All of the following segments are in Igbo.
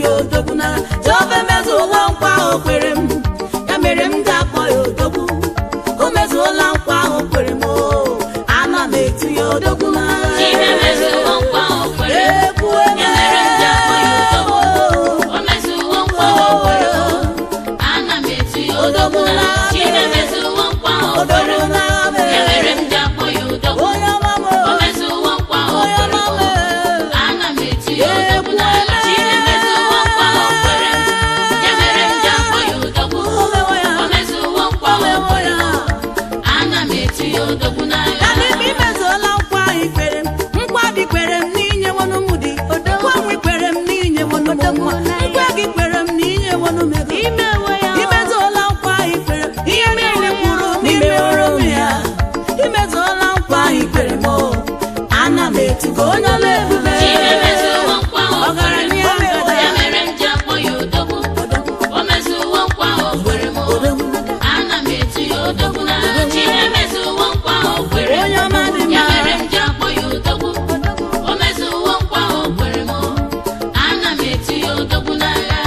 ya odogwu n'agha jehova emezuola nkwa ahụ kwere m ya mere m ji akpọ ya odogwu o mezuola nkwa ahụ kwere m o ana m etu ya odogwu n'agha Chimemezuo nkwa o kwere m. Ekwu Ya mere m ji akpọ ya odogwu. eme. O mezuo nkwa o kwere m. Ana m etu ya odogwu n'agha. Chimemezuo nkwa o kwere m. Ya mere m ji akpọ ya odogwu. Onye ọma m O mezuo nkwa o onye kwere ọma m. m Ana m etu ya odogwu n'agha. Chimemezuo nkwa o kwere m. Ya mere m ji akpọ ya odogwu. O mezuo nkwa o kwere m. Ana m etu ya odogwu n'agha. Ya n'ime imezuola nkwa ahụ ikwere m nkwa gị kwere m n'inye wọnụ m dị nkwa m kwere m n'inye wọnụ m nwa nkwa gị kwere m n'inye wọnụ m ego imezuola nkwa ahụ ikwere m ihe niile kwuru m imeworo m ya imezuola nkwa ahụ ikwere m o ana m etugo onye ọla ebube Chimemezuo nkwa o kwere m. ọgaranya ngada Ya mere m ji akpọ ya odogwu. O mezuo nkwa o kwere m. Ana m etu ya odogwu n'agha. Chimemezuo nkwa o kwere m. onye ọma dị Ya mma mere m ji akpọ ya odogwu. O mezuo nkwa o kwere m. Ana m etu ya odogwu n'agha.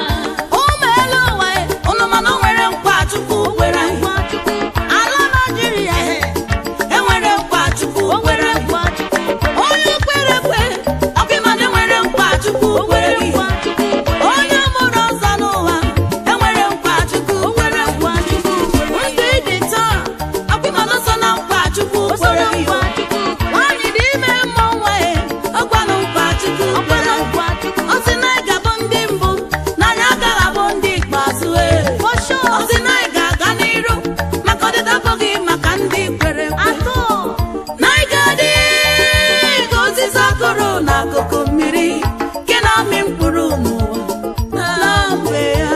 ụmụ elu ụwa e, unu mana o nwere nkwa chukwu kwere anyị ala naijiria e, enwere nkwa chukwu kwere anyị. onye kwere ekwe ọkụmana enwere nkwa chukwu kwere gị onye mụrụ ọzọ n'ụwa enwere nkwa chukwu kwere nkwa chukwu ndị dị taa ọkụmana so na nkwa chukwu kwere gị nwaanyị dị ime mmụọ nwa e ọgwanụ nkwa chukwu kwere ọ sị na ị ga-abụ ndị mbụ na anyị agaghị abụ ndị ikpeazụ e ọ sị na ị ga-aga n'iru maka ọdịda abụghị maka ndị kwere ekwe na ị ga-adị ka osisi akụrụ n'akụkụ mmiri nke na-amị mkpụrụ n'ụwa na mgbe ya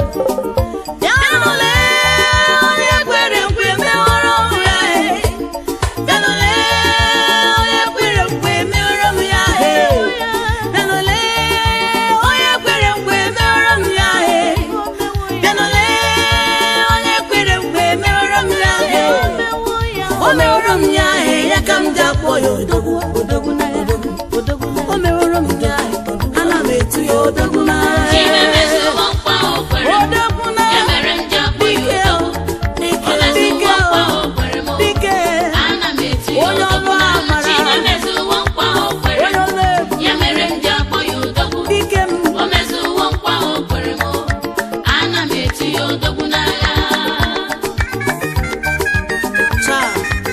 bịanụle onye kwere nkwe meworo m ya e bịanụle onye kwere nkwe meworo m ya e bịanụle onye kwere nkwe meworo m ya e bịanụle onye kwere nkwe meworo m ya e o meworo m ya e ya ka m ji akpọ ya odogwu odogwu na ya o meworo m ya e ana m etu ya odogwu na ya Chimemezuo nkwa o kwere m. odogwu na Ya mere m ji akpọ ya dike odogwu. O dike dike mezuo nkwa o kwere m. dike Ana m etu ya Onye odogwu ọlụ n'agha. amara. Chimemezuo nkwa o kwere onye m. ọla ebu Ya mere m ji akpọ ya odogwu. dike m O mezuo nkwa o kwere m. Ana m etu ya odogwu n'agha. taa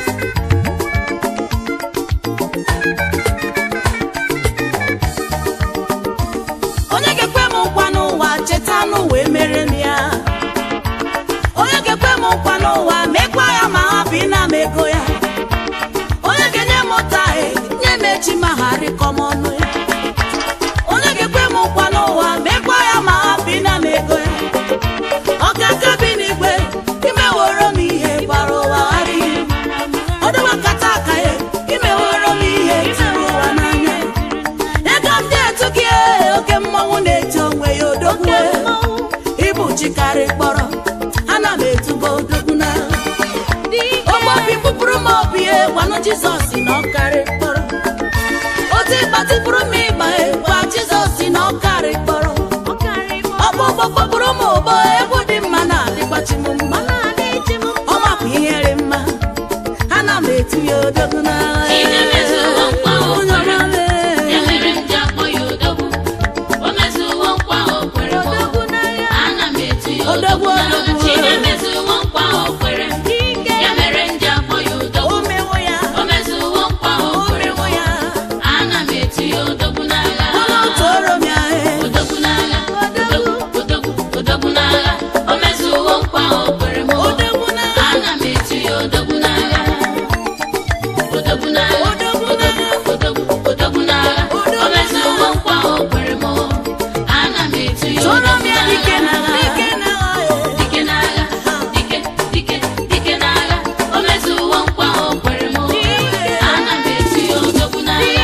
onye ga-ekwe m nkwa n'ụwa cheta n'ụwa emere m ya onye ga-ekwe m nkwa n'ụwa mekwa ya ma hapụ ịna m ego ya onye ga-enye m ụta e nye m echi ma ha rịkọ m ọnụ ya onye ga-ekwe m nkwa n'ụwa mekwa ya ma hapụ ịna m ego ya ọkaka bi n'igwe imeworo m ihe gbara ụwa adịghị ọdụwakata aka ya imeworo m ihe tụrụ ụwa n'anya ego m dị etu gị ee, oke mmọnwụ na-eti onwe ya odogwu ịbụ chikarị kpọrọ ana m etugo odogwu na ogbobi kpụpụrụ m obi e gwanụ jizọs na ọkarị kpọrọ otu ịgbatịpụrụ m ịgba e gwa jizọs na ọkarị kpọrọ ọgbọgbọ kpọpụrụ m ụbọ egwu dị mma na adịgbachi m mma ọ mapụ ihe dị mma ana m etu ya odogwu na Chimemezuo nkwa o onye kwere m. ọma mee. Ya mere m ji akpọ ya odogwu. O mezuo nkwa o kwere m. Ana m etu ya Odogwu, odogwu n'agha. odogwu. Chimemezuo nkwa o kwere m. Ya mere m ji akpọ ya odogwu. O mewo ya O mezuo nkwa o o kwere m. mewo ya Ana m etu ya odogwu n'agha. ụlọ tụọrọ m ya e Odogwu n'agha. Odogwu, odogwu, odogwu n'agha. O mezuo nkwa o kwere m. odogwu na Ana m etu ya odogwu n'agha. Odogwu n'agha. Odogwu Odogwu, odogwu, odogwu n'agha. O mezuo nkwa o kwere m. Ana m etu ya tụọrọ m odogwu ya dike na n'agha. dike na Dike n'agha, dike, dike, dike n'agha. O mezuo nkwa o kwere m. Ana m etu ya odogwu n'agha.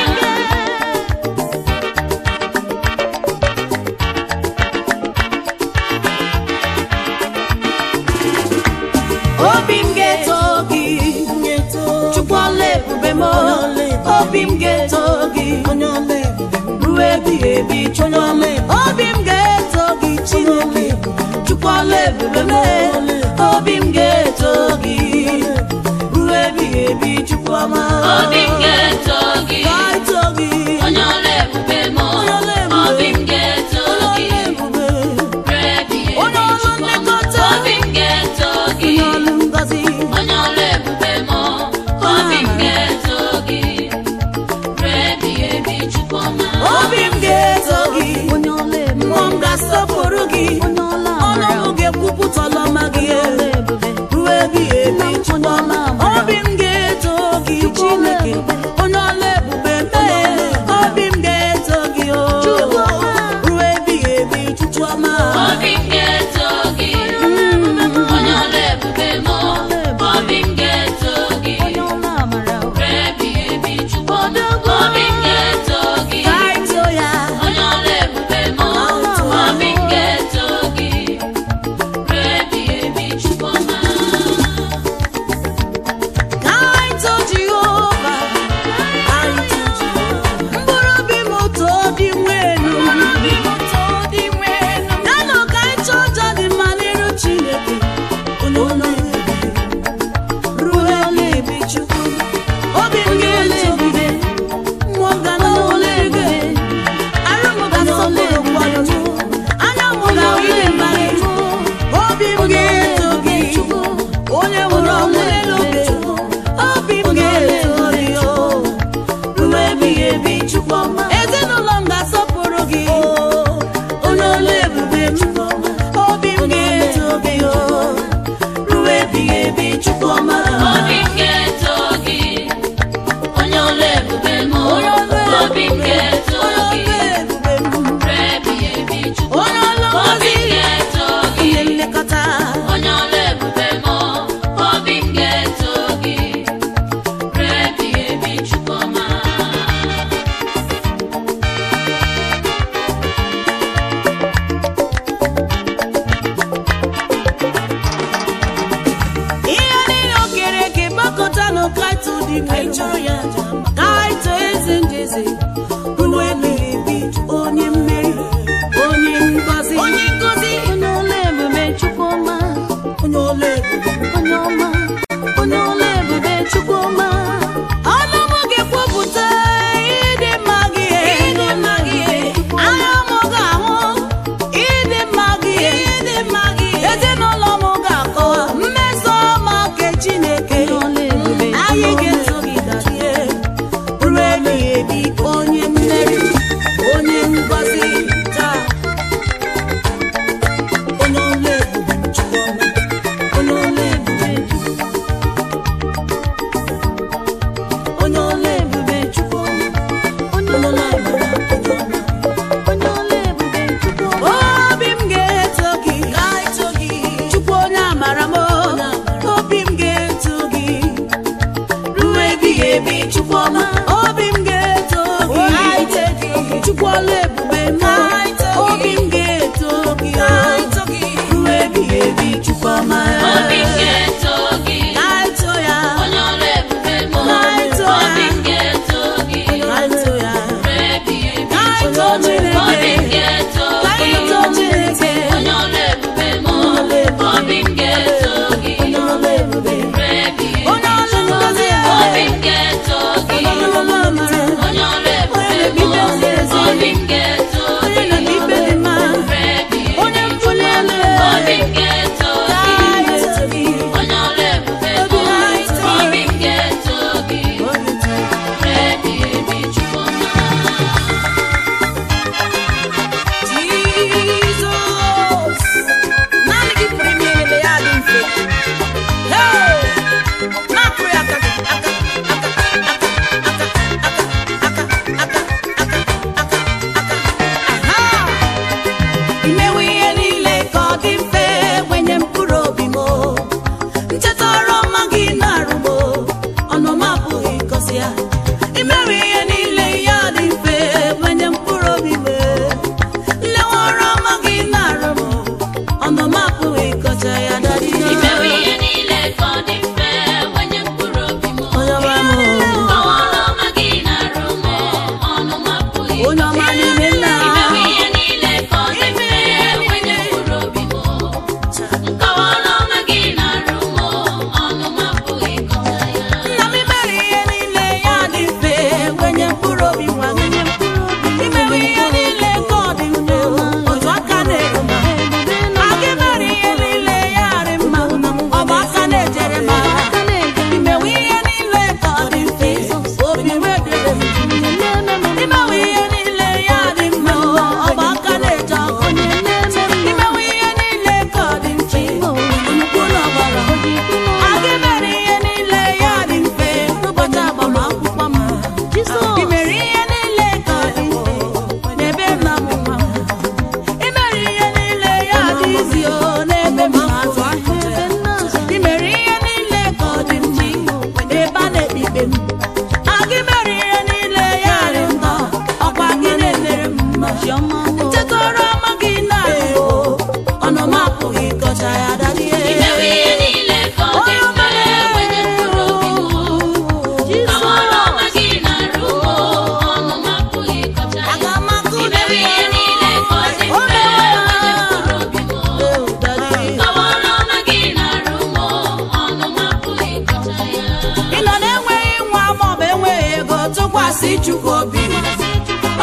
obi m ga-eto gị chukwu ọla ebube m obi m ga-eto gị ruo ebighị ebi chukwu obi m ga ga-asọpụrụ gị Onye ọla ọnụ amara. m ga-ekwupụta ọlọma gị Onye ebube. ruo ebighị ebi Onye ọla amara. obi m ga-eto gị chineke onye ọla ebube mee obi m ga-eto gị o Chukwu ọma. ruo ebighị ebi chukwu ọma obi m ga-eto gị onye ọla ebube m obi m ga-eto gị Onye ọla amara. ruo ebighị ebi chukwu obi m ga-eto gị ka anyị too ya onye ọla ebube m obi m ga-eto gị ruo ebighị ebi chukwu ọma ka anyị too jehova anyị too jehova mkpụrụ obi m too dị nwenu nanụ ka anyị chọọ ọjọọ dị mma n'iru chineke onye ọla ebube ruo ebighị ebi chukwu obi m ga-eto gị mmụọ m ga na-ole gị arụ m ga-asọpụrụ kwado anya m ga-ahụ ihe mmadụ obi m ga-eto gị onye nwụrụ ọnwụ n'elu obe obi m ga-eto gị o ruo ebighị ebi chukwu ọma ezinụlọ m ga-asọpụrụ gị onye olu ebube m obi m ga-eto gị o ruo ebighị ebi chukwu ọma obi m ga-eto gị onye ọla ebube m obi m ga-eto gị ruo ebighị ebi chukwu onye ọlụ obi ngozi m ga-eto gị ihe nlekọta onye ọla ebube m obi m ga-eto gị ruo ebighị ebi chukwu ọma ihe niile o kere eke gbakọtanụ kaịtụ dị anyị chọrọ ya kaịtụ eze njeze ruo ebighị ebi onye mmeri onye ngozi onye ngozi Onye ọla ebube Chukwu ọma. onye ọla ebube Onye ọma. Onye ọla ebube Chukwu ọma. ọnụ m ga-ekwupụta ịdị mma gị ịdị mma gị anya m ga-ahụ ịdị mma gị ịdị mma gị ezinụlọ m ga-akọwa mmeso ọma nke Chineke Onye ọla ebube anyị Chukwu ọma. ga-eso gị dajie ruo ebighị ebi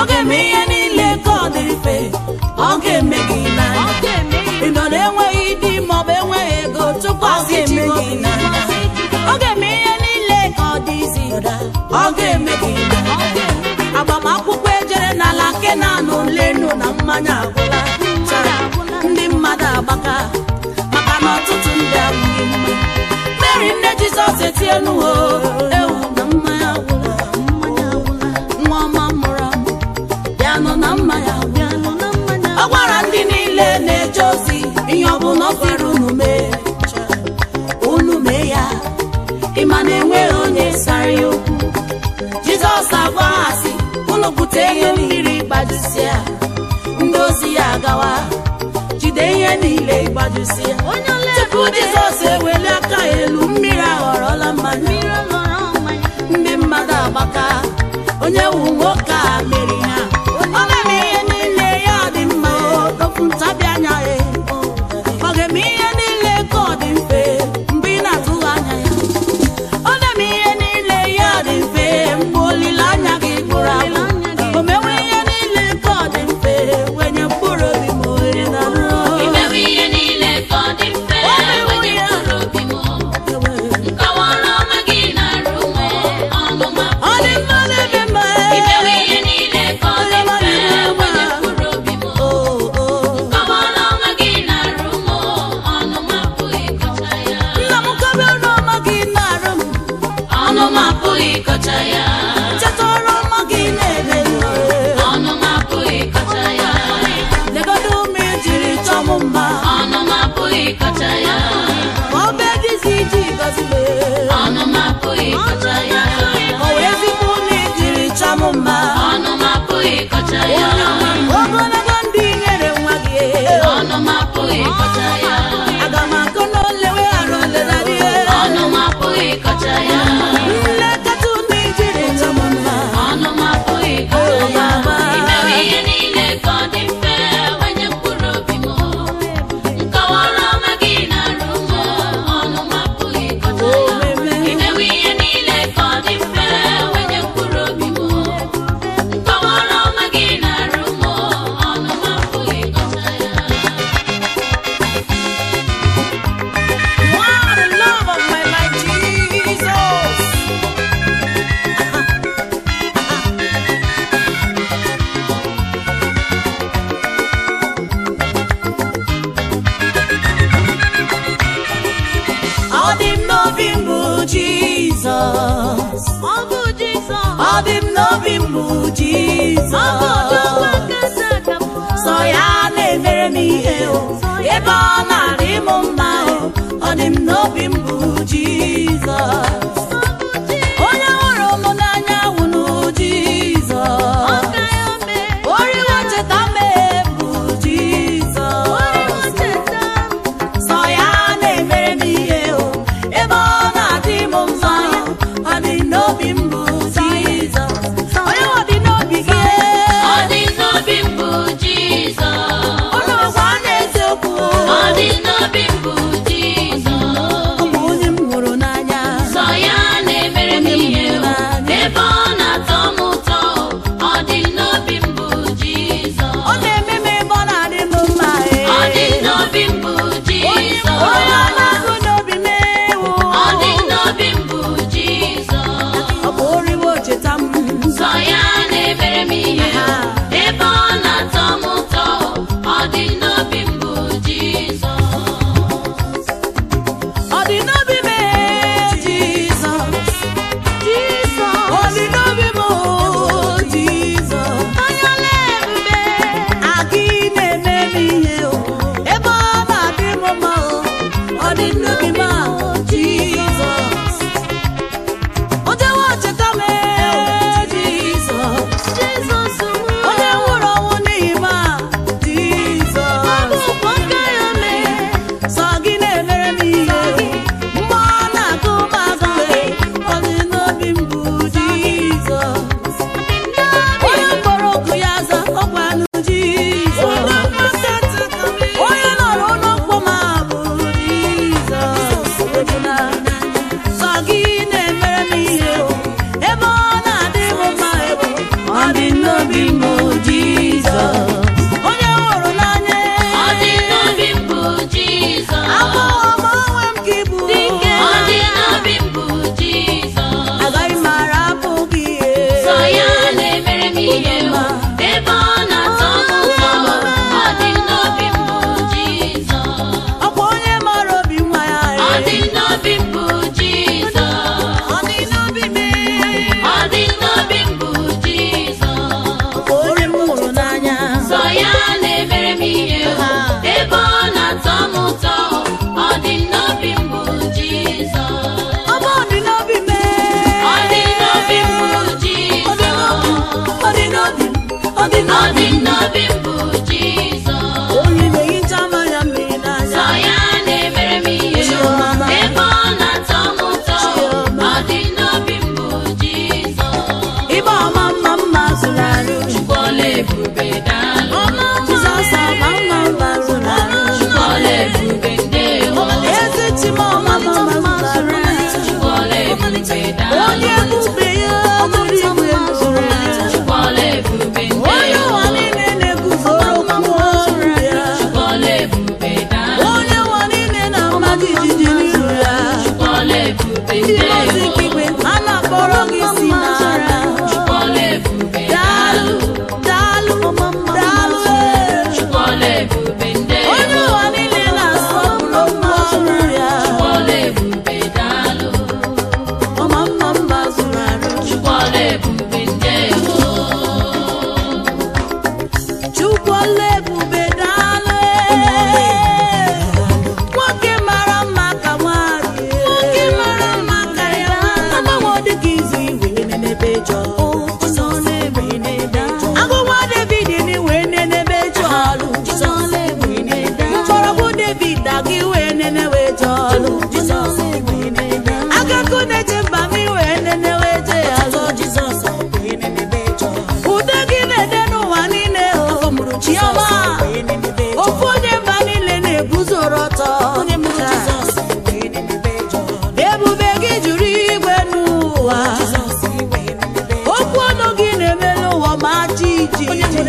ọ ga-eme ihe niile ka ọ dịrị mfe ọ ga-eme gị n'anya ị nọ na-enweghị di maọbụ enweghị ego tupu ọ ga-eme gị n'anya ọ ga-eme ihe niile ka ọ dị isi ọ ga-eme gị n'anya agbamakwụkwọ ejere n'ala nke na-anụ lenu na mmanya agwụla Chara, ndị mmadụ agbaka maka na ọtụtụ ndị abụghị mma mary nne jizọs etienuo ewu na mmanya agwụla nwa ọma mụrụ amụ bịanụ na mmanya agwụla ọ gwara ndị niile na-eje ozi ihe ọ bụla ọ sịrị unu mee unu mee ya ịma na enweghị onye sara ya okwu jizọs agwa ha sị unu bute ihe mmiri gbajusịa ndị ozi ya agawa jide ihe niile gbajusịa tupu jizọs eweli aka ya elu mmiri aghọrọla mmanya ndị mmadụ agbaka onye wu nwoke a meri ha ọ ga-eme ihe niile ya dị mma tofu ntabi anya ya ọ ga-eme ihe niile ka ọ dị mfe mgbe ị na-atụghị anya ya ọ na-eme ihe niile ya dị mfe mgbe olileanya gị gwụrụ agwụ o mewe ihe niile ka ọ dị mfe wenye mkpụrụ obi ma ohere na imewe ihe niile ka ọ dị mfe wenye mkpụrụ obi m nkọwara ọma gị na-arụ m ọnụ ma ọ dị mma n'ebe mma imewe ihe niile ka ọ dị mfe wenye mkpụrụ obi m o o nkọwara ọma gị na-arụ m ọnụ ma apụghị ịkọcha ya nna m kobe ọrụ ọma gị na-arụ m ọnụ ma apụghị ịkọcha ya cheta ọrụ ọma gị na-eme m ọnụ ma apụghị ịkọcha ya legodo ụmụ ejiri chọọ m mma ọnụ ma apụghị ịkọcha ya obe dịzi iji gọzibe ọnụ ma apụghị ịkọcha ya o wee zikwa ụmụ ejiri chọọ m mma ọnụ ma apụghị ịkọcha ya ogologo ndị nyere nwa gị ọnụ ma apụghị ịkọcha ya aga m akụ n'ole weghara oledadị ọnụ ma apụghị ịkọcha ya nlekọta ụmụ ejiri chọọ m mma ọnụ ma apụghị ịkọcha ya imewe ihe niile ka ọ dị mfe wenye mkpụrụ obi m nkọwara ọma gị na-arụ m ọnụ ma apụghị ịkọcha ya imewe ihe niile ka ọ dị mfe wenye mkpụrụ obi m nkọwara ọma gị na-arụ m ọnụ ma apụghị ịkọcha ya Wow, the love of my life, Jesus. Ọ dị m n'obi m bụ Jizọs. Ọ dị m n'obi m bụ Jizọs. Sọ ya na-emere m ihe o, ebe ọ na-adị m mma o. Ọ dị m n'obi m bụ Jizọs. Onye hụrụ m n'anya wụnụ Jizọs. Oriwo cheta m bụ Jizọs. Sọ ya na-emere m ihe o, ebe ọ na-adị m mma o. Ọ dị n'obi m bụ Jizọs. Onye ọ dị n'obi gị? Ọ dị n'obi m bụ Jizọs. Unu gwa n'eziokwu. Ọ dị n'obi m bụ Jizọs. Ọ bụ onye m hụrụ n'anya. Sọ ya na-emere m ihe o, ebe ọ na-atọ m ụtọ o. Ọ dị n'obi m bụ Jizọs. Ọ na-eme m ebe ọ na-adị m mma. ee. Ọ dị n'obi m bụ Jizọs. Onye ọ na-agụ n'obi m ewu. Ọ dị n'obi m bụ Jizọs. Ọ bụ oriwo cheta m. Sọ ya na-emere m ihe o, ebe ọ na-atọ m ụtọ o. Ọ dị n'obi m bụ Jizọs. Ọ dị n'obi m ee, Jizọs. Ọ dị n'obi m oo, Jizọs. Aka ị na-eme m ihe o, ebe ọ na-adị m mma o. Ọ dị n'obi m a, Jizọs. O jewe cheta m ee, Jizọs. Onye nwụrụ ọnwụ n'ihi m a, Jizọs. n'obi m bụ Jizọs onye na-ehicha mmanya mmiri n'anya Sọ ya na-emere m ihe Chioma. ebe ọ na-atọ m ụtọ Chioma. ọ dị n'obi m bụ Jizọs ịba ọma mma mma zụrụ arụ Chukwuola ebube daalụ Jizọs ọma mma mma zụrụ arụ Chukwuola ebube ndewo ezi chima ọma mma mma zụrụ arụ Chukwuola ebube daalụ onye ebube ya zụrụ igwe zụrụ arụ Chukwuola ebube onye ndewo ụwa niile na-eguzoro okwu ọrụ ya Chukwuola ebube daalụ onye ụwa niile na-ama jijiji n'iru ya Chukwuola ebube ndị ozi ndewo ikpe a na-akpọrọ gị si n'ara Chukwuola ebube daalụ daalụ daalụ ee. Chukwuola ebube onye ndewo ụwa niile na-asọpụrụ okwu ọrụ ya Chukwuola ebube daalụ ọma mma mma zụrụ arụ Chukwuola ebube ndewo Chukwuola ebube daalụ nwoke mara mma ka nwanyị nwoke mara mma ka ya agbanwe dịka izu igwe nenebe jọ agụnwa David ni wee nenebe jọ mgbọrọgwụ David aga iwe nenewe jọ agakụ na-eche mba m iwe nenewe je azọ ude gị na-ede n'ụwa niile o chiọma ofu onye mba niile na-eguzoro ọtọ ebube gị juru igwe n'ụwa okwu ọnụ gị na-eme n'ụwa ma jiji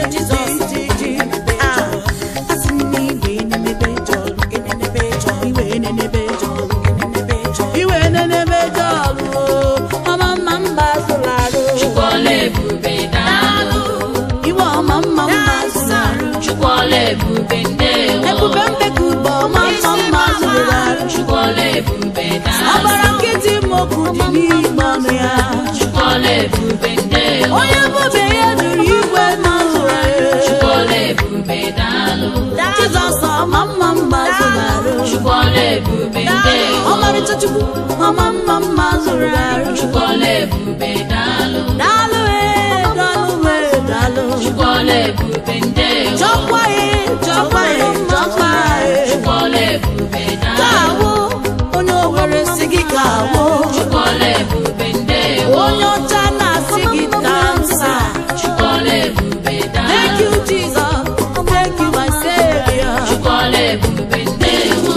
iwe nenebe jọlụ ọma mma mba zụrụ arụ Chukwuola ebube daalụ iwe ọma mma mma zụrụ arụ Chukwuola ebube ndewo ebube mbekube ọma mma mma zụrụ arụ Chukwuola ebube daalụ ọbara nkịtị mokwu dị n'ime ọnụ ya Chukwuola ebube ndewo onye bụbe ya jụrụ igwe ma zụrụ arụ Chukwuola ebube daalụ Jizọs ọma mma mma zụrụ arụ Chukwuola ebube ndewo ọmarịcha Chukwu ọma mma mma zụrụ arụ Chukwuola ebube daalụ daalụ ee daalụ ee daalụ Chukwuola ebube ndewo chọkwa ee chọkwa ee chọkwa ee Chukwuola ebube ka daalụ awụ onye owere si gị ka awụ Chukwuola ebube ndewo onye ọcha na-asị gị dansa Chukwuola ebube thank daalụ you Jesus thank you my savior Chukwuola ebube ndewo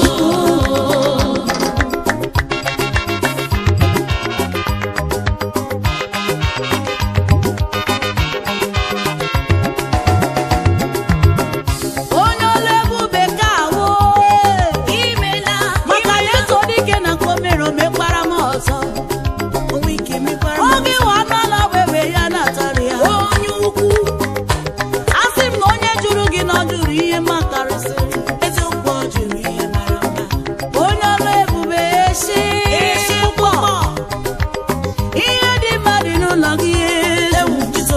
onye ọla ebube ka awụ imela maka ya so dike na ka o mere omekwara m ọzọ oge nwa nọ n'ọgbebe ya na-atara ya onye ukwu asị m na onye jụrụ gị na ọ jụrụ ihe makarịsịrị eziokwu ọ jụrụ ihe mara mma onye ọrụ ebube eshi ụgbọ ihe dị mma dị n'ụlọ gị ewu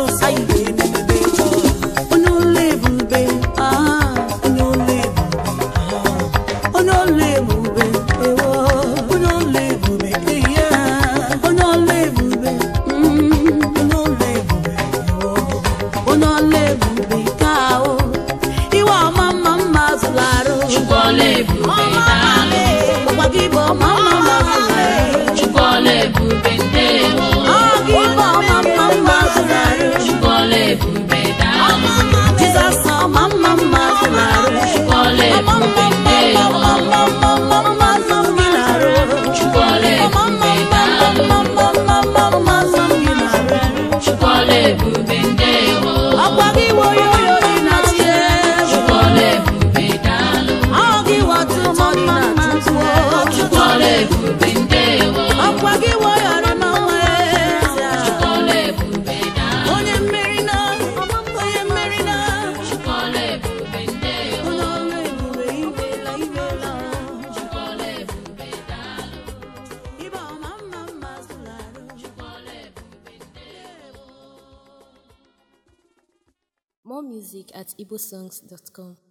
onye ụlọ ebube ah, onye ụlọ ebube ah, onye ụlọ ebube ewo onye ụlọ ebube ihe onye ụlọ ebube mm, onye ụlọ ebube ewo onye ụlọ ebube ka o iwe ọma mma mma zụrụ arụ Chukwuola ebube daalụ ọkwa gị bụ ọma mma mma zụrụ arụ Chukwuola ebube ndewo ọ gị bụ ọma mma mma zụrụ arụ Chukwuola ebube daalụ Jizọs ọma mma mma zụrụ arụ Chukwuola ọma mma ebube mma ndewo mma mma mma mma mma zụrụ gị n'arụ Chukwuola ọma mma ebube mma daalụ mma mma mma mma mma zụrụ gị n'arụ Chukwuola ebube ndewo ọkwa gị bụ onye oyo dị na tie Chukwuola ebube daalụ ọ gị wọtụ mọ dị na tutuo Chukwuola ebube ndewo ọkwa gị bụ onye ọrụ n'ọnwa eze Chukwuola ebube daalụ onye mmeri na onye mmeri na Chukwuola ebube ndewo onye ọrụ ebube ibela ibela Chukwuola ebube daalụ ibe ọma mma mma zụrụ arụ Chukwuola ebube ndewo More music at igbosongs.com.